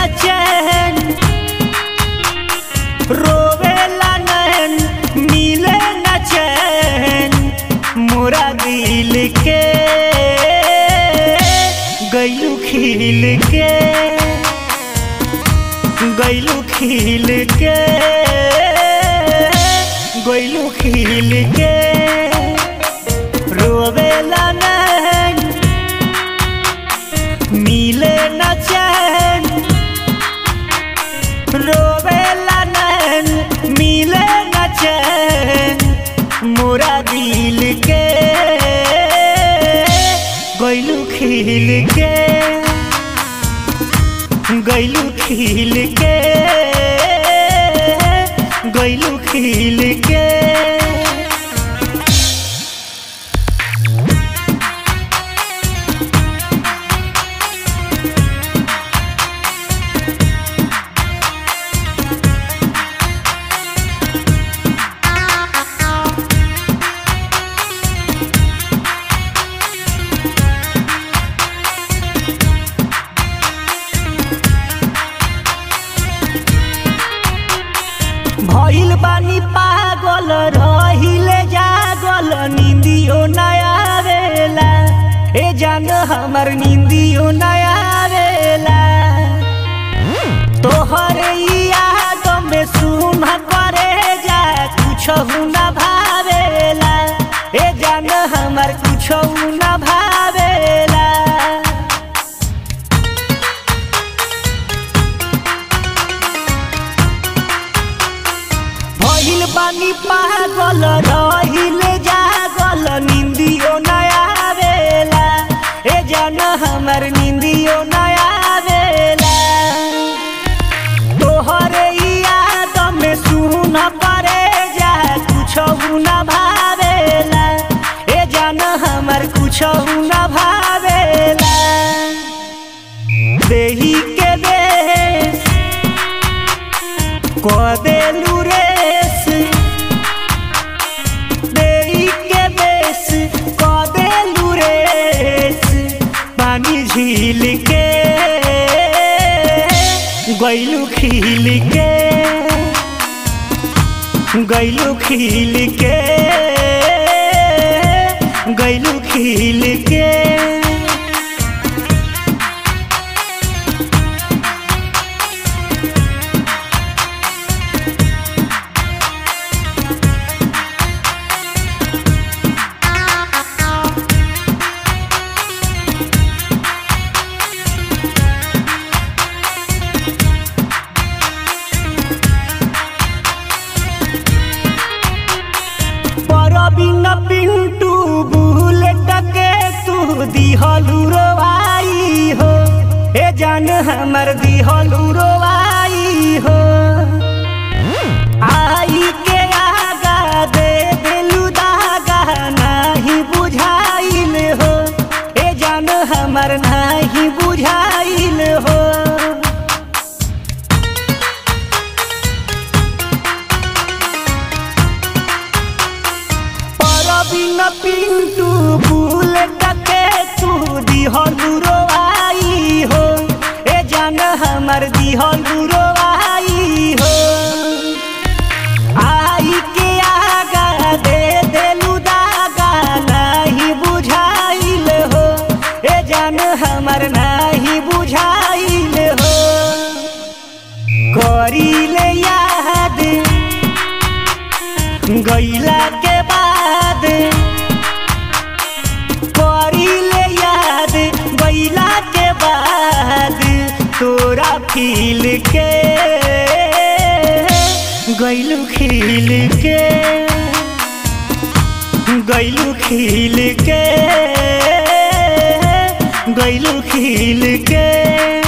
चैन रोवेला नैन मिले न चैन मोरा दिल के गैलू खिल के गैलू खिल के गैलू खिल के रोवेला नैन मिले न चैन रोवेला नैन मिले न चैन मोरा दिल के गैलू खिल के गैलू खिल के गैलू खिल के भइल बानी पागल रहिले जागल निंदियो नया आवेला ए जान हमर निंदियो नया आवेला तोहर ई याद में सुन करे जा कुछ न भावेला ए जान हमर कुछ न भावेला भइल बानी पागल रहिले जागल निंदियो नया आवेला ए जान हमर निंदियो नया आवेला तोहरे ई याद में सुन करे जा कुछ न भावेला ए जान हमर कुछ न भावेला देही के देश कदेलू रेस देई के बेस कदेलू रेस पानी झील के गैलू खिल के गैलू खिल के गैलू खिल के परबिन पिंटू बुलेट के तू दिहलू रोवाई हो ए जान हमर दिहलू रोवाई हो आई के आगा दे दिलू दागा नाही बुझाइल हो ए जान हमर नाही बुझाइल हो परबिन पिंटू बुलेट के तू दिहलू रोवाई हो ए जान हमर दिहलू रोवाई हो आई के आगा दे देलू दागा नाही बुझाइल हो ए जान हमर नाही बुझाइल हो करीले याद गैला के बाद करीले याद गैला के बाद तोरा खिल के गैलू खिल के गैलू खिल के गैलू खिल के